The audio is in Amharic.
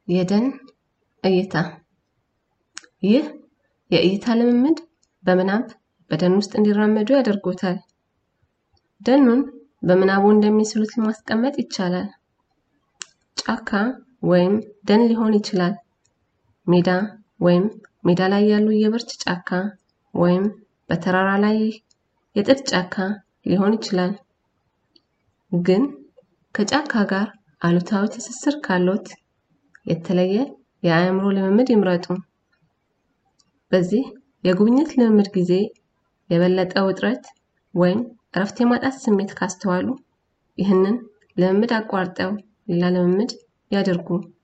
የደን እይታ ይህ የእይታ ልምምድ በምናብ በደን ውስጥ እንዲራመዱ ያደርጎታል። ደኑን በምናቡ እንደሚስሉት ማስቀመጥ ይቻላል። ጫካ ወይም ደን ሊሆን ይችላል። ሜዳ ወይም ሜዳ ላይ ያሉ የብርት ጫካ ወይም በተራራ ላይ የጥድ ጫካ ሊሆን ይችላል። ግን ከጫካ ጋር አሉታዊ ትስስር ካሎት የተለየ የአእምሮ ልምምድ ይምረጡ። በዚህ የጉብኝት ልምምድ ጊዜ የበለጠ ውጥረት ወይም እረፍት የማጣት ስሜት ካስተዋሉ ይህንን ልምምድ አቋርጠው ሌላ ልምምድ ያደርጉ።